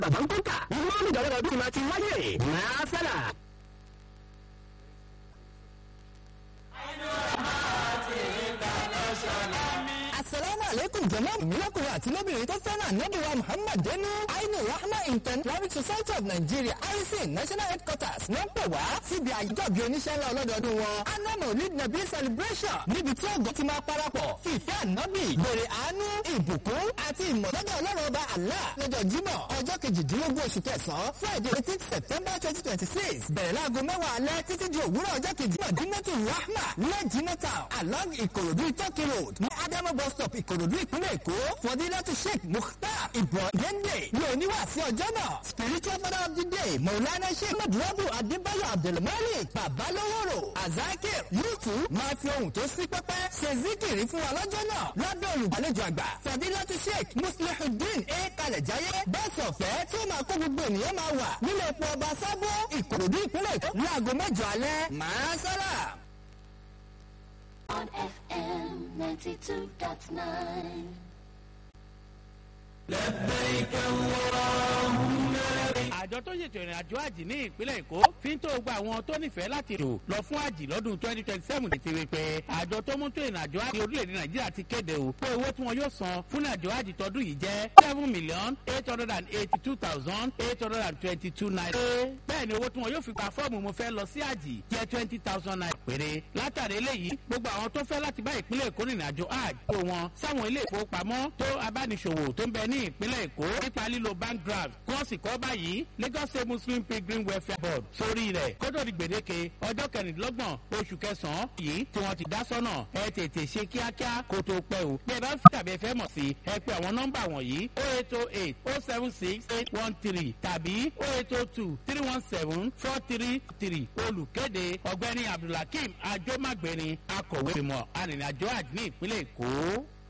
bàbá ń kọ́kà ìwọ́n ní ìjọba ọdún máa ti wáyé máa sálà. asalaamu aleykum jama mílọ́kùnrin àti lóbìnrin tó fẹ́ràn ànábìwá muhammad denu ainu rahma intan islamic society of nigeria harrison national headquarters ló ń pè wá síbi àjọbí oníṣẹ́ ńlá ọlọ́dọọdún wọn anam olid nabi celebration níbi tí ọgọ́ ti máa parapọ̀ fìfẹ́ ànábì bèrè àánú ìbùkún àti ìmọ̀lẹ́dẹ̀ ọlọ́run ọba allah lọ́jọ́ jímọ̀ ọjọ́ kejìdínlógún oṣù kẹsàn-án friday eighteen september twenty twenty six bẹ̀rẹ̀ láago mẹ́wàá alẹ́ títí di òwúrọ̀ ọjọ́ kejì mọ̀dínmọ́tò rahma lẹ́jìnọ́tà along ìkòròdú ìtọ́kì road ní adamu bus stop ìkòròdú ìpínlẹ̀ èkó fọdílẹ́tù sheikh mukhtar ibrahim ní oníwàásí ọjọ́ náà spiritual father of the day maulana sheikh madrabu adébáyọ̀ abdulmalik babaloworo azakir yúùtù máa fi ohun tó sí pẹ́pẹ́ ṣe zikiri fún wa lọ́jọ́ náà lábẹ́ olùgbàlejò àgbà fọdílẹ́tù sheikh muslihuddin a kalẹ̀jáyé bẹ́ẹ̀sì ọ̀fẹ́ tí ó máa kó gbogbo ènìyàn máa wà nílé epo ọba sábó ìkòròdú ìpínlẹ̀ èkó láago mẹ́jọ alẹ́ máa sálà. on FM 92.9. àjọ tó ṣètò ìrìn àjò àjì ní ìpínlẹ̀ èkó fi ń tó gba àwọn tó nífẹ̀ẹ́ láti rò lọ fún àjì lọ́dún twenty twenty seven ti rí pé àjọ tó mú tó ìrìn àjò àjì orílẹ̀-èdè nàìjíríà ti kéde o pé owó tí wọn yóò san fún ìrìn àjò àjì tọdún yìí jẹ́ seven million eight hundred and eighty two thousand eight hundred and twenty two naira. bẹ́ẹ̀ ni owó tí wọn yóò fi gba fọ́ọ̀mù mo fẹ́ lọ sí àjì jẹ́ twenty thousand naira péré. látàrí eléyìí gbogbo àwọn tó fẹ́ láti bá ìpínlẹ̀ èkó rìnrìn àjò àjì kó wọn sáwọn ilé ìfowópamọ́ tó abániṣòwò tó ń bẹ ní ìpínlẹ̀ èkó nípa lílo bank draft kọ́ọ̀sì kọ́ báyìí lagos state muslim pilgrim welfare board sórí rẹ̀ kótó di gbèdéke ọjọ́ kẹrìndínlọ́gbọ̀n oṣù kẹsàn-án yìí tí wọ́n ti dá sọ́nà ẹ tètè ṣe kíákíá kó tó pẹ́ o bí ẹ bá fi tàbí ẹ fẹ́ mọ̀ sí ẹ pé àwọn nọ́mbà wọ̀nyí o eight o eight o seven six eight one three tàbí o eight o two three one seven four three three olùkéde ọ̀gbẹ́ni abdulhakeem ajomagbeni akọ̀wé ìmọ̀ arìnrìnàjò àjní ìpínlẹ̀ èkó.